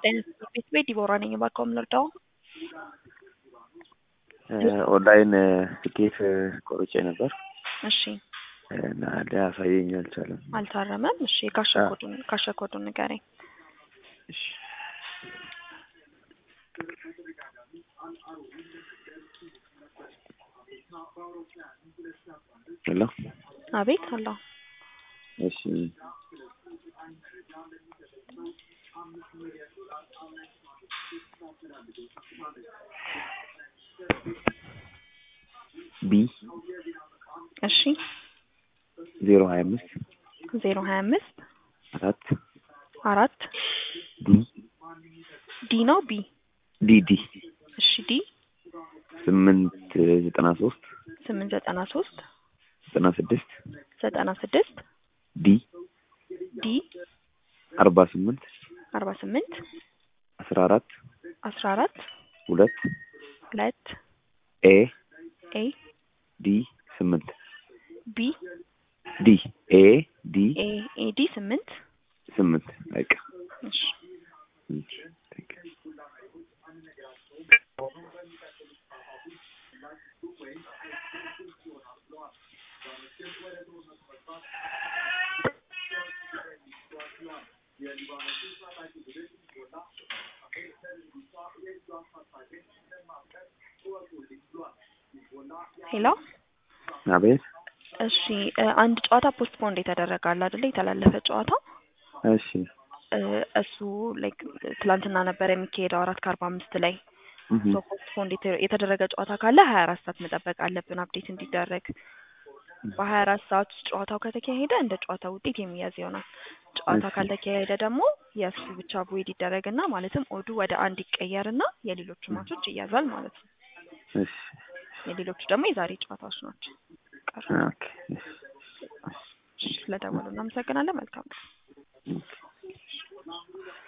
ቤት ቤት ዲቦራ ነኝ። እባክዎ ምን ልርዳው? ኦንላይን ትኬት ቆርጬ ነበር እሺ እና ሊያሳየኝ አልቻለም። አልታረመም። እሺ ካሸ አዎ። ኮዱን ካሸ ኮዱን ንገረኝ። እሺ ሄሎ አቤት አላ እሺ ቢ እሺ ዜሮ ሀያ አምስት ዜሮ ሀያ አምስት አራት አራት ዲ ዲ ነው ቢ ዲ ዲ እሺ ዲ ስምንት ዘጠና ሶስት ስምንት ዘጠና ሶስት ዘጠና ስድስት ዘጠና ስድስት ዲ ዲ አርባ ስምንት አርባ ስምንት አስራ አራት አስራ አራት ሁለት ሁለት ኤ ኤ ዲ ስምንት ቢ ዲ ኤ ዲ ኤ ኤ ዲ ስምንት ስምንት በቃ እሺ ሄሎ አቤት እሺ እ አንድ ጨዋታ ፖስትፖንድ የተደረገ አለ አይደለ? የተላለፈ ጨዋታ እሺ እ እሱ ላይክ ትላንትና ነበር የሚካሄደው አራት ከአርባ አምስት ላይ እህ ሶ ፖስትፖንድ የተ- የተደረገ ጨዋታ ካለ ሀያ አራት ሰዓት መጠበቅ አለብን አፕዴት እንዲደረግ። በሀያ አራት ሰዓት ውስጥ ጨዋታው ከተካሄደ እንደ ጨዋታው ውጤት የሚያዝ ይሆናል። ጨዋታ እሺ። ካልተካሄደ ደግሞ የእሱ ብቻ ቮይድ ይደረግና ማለትም ኦዱ ወደ አንድ ይቀየርና የሌሎቹ ማቾች ይያዛል ማለት ነው። እሺ የሌሎቹ ደግሞ የዛሬ ጨዋታዎች ናቸው። ቀሩ ኦኬ እሺ ስለደወሉ እናመሰግናለን። መልካም ነው። ኦኬ